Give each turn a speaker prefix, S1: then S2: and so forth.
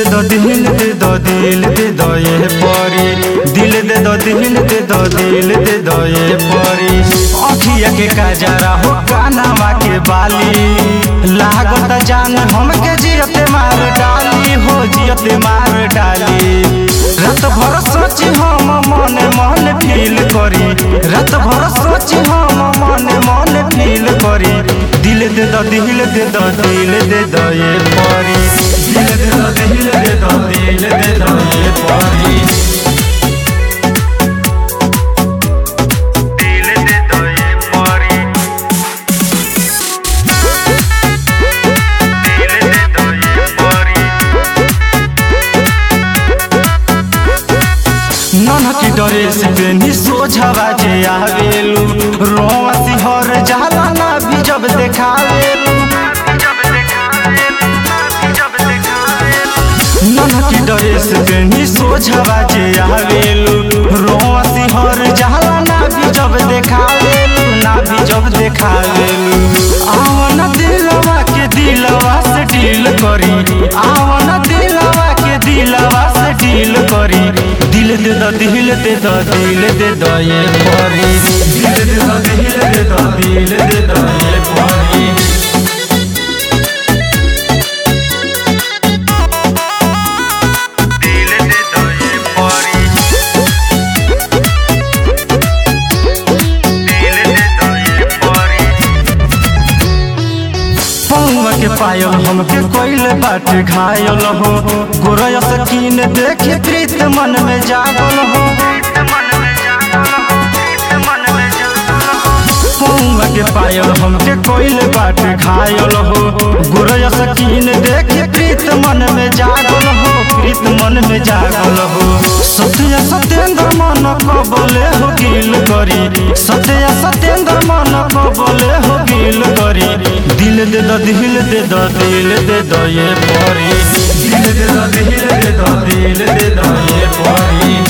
S1: दो दिल दे दो दिल दे दो ये परी दिल दे दो दिल दे दो दिल दे दो ये परी अखिया के काजरा हो कानावा के बाली लागत जान हमके जियते मार डाली हो जियते मार डाली रात भर सोची हम मने मने फील करी रात भर सोची हम मने मने फील करी दिल दे दो दिल दे दो दिल दे दो ये परी दिल दे दो दिल दे दो दिल दे दो ये परी दिल दे दो ये परी दिल दे दो ये परी ननकी ड्रेस पेनी सोझावा जे आवेलू रोवा सिहर जाला ना भी जब देखावेलू ननकी ड्रेस पेनी सोझावा जे आवेलू रोवा सिहर जाला ना भी जब देखावेलू ना भी जब देखावेलू आवन दिलवा के दिलवा से डील करी आवन दिलवा के दिलवा से डील करी दिल दे दो दिल दे दो दिल दे दो ये परी दिल दे दो दिल दे दो दिल दे दो ये परी दिल दे दो ये परी दिल दे दो ये परी पौवा के पायल हमके कोइल बाट घायल हो गोरया सकीन देखे प्रीत मन में जागल हो पौवा के पायल हमके कोइल बाट घायल हो गोरया सकीन देखे प्रीत मन में जागल हो प्रीत मन में जागल हो सत्य सत्येंद्र मन को बोले हो गिल करी सत्य सत्येंद्र मन को बोले हो गिल करी दिल दे दो दिल दे दो दिल दे दो ये परी दिल दे दो दिल दे दो दिल दे दो ये परी